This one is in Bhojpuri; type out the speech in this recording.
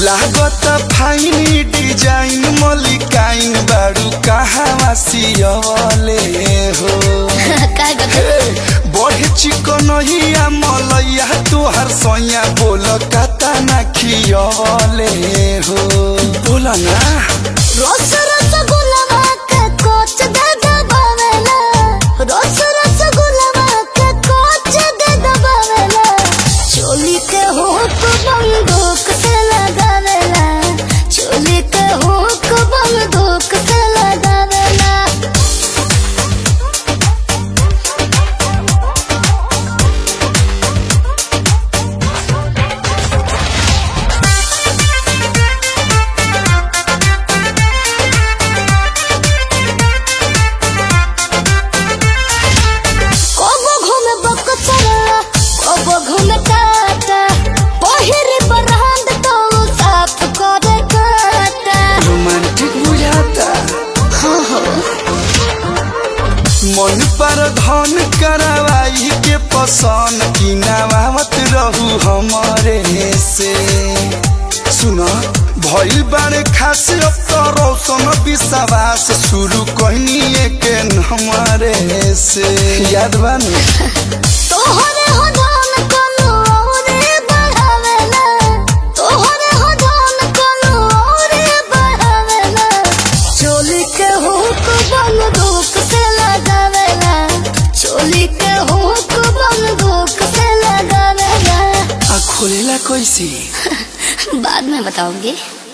लागत फाइनी डिजाइन मलिकाइन बारू कहवा सियले हो काय गत हे, बढ़े चिकन हिया मलैया तोहर सैया बोल कता ना खियले हो बोल ना रोस रोस गुलाबा के कोच दे दबावेला रोस रोस गुलाबा के कोच दे दबावेला चोली के हुक बंदूक से लगावेला चोली के हुक बंदूक से लगावेला कबो घूमे बकचरा कबो घूमे टाटा पहिरे बरहंद तो साफ करे काटा रोमांटिक बुझाता मन पर धन करवाई के पसंद की नवावत रहू हमारे से सुन भइल बारे खास अब तो रौशन विश्वास शुरू कहनी के हमारे से याद बानी तोहरे हो धन कोनो औरे बढ़ावेला तोहरे हो धन कोनो औरे बढ़ावेला चोली के हुक बंदूक से लगावेला चोली के हुक बंदूक से लगावेला आ खोलेला कैसे बाद में बताऊंगी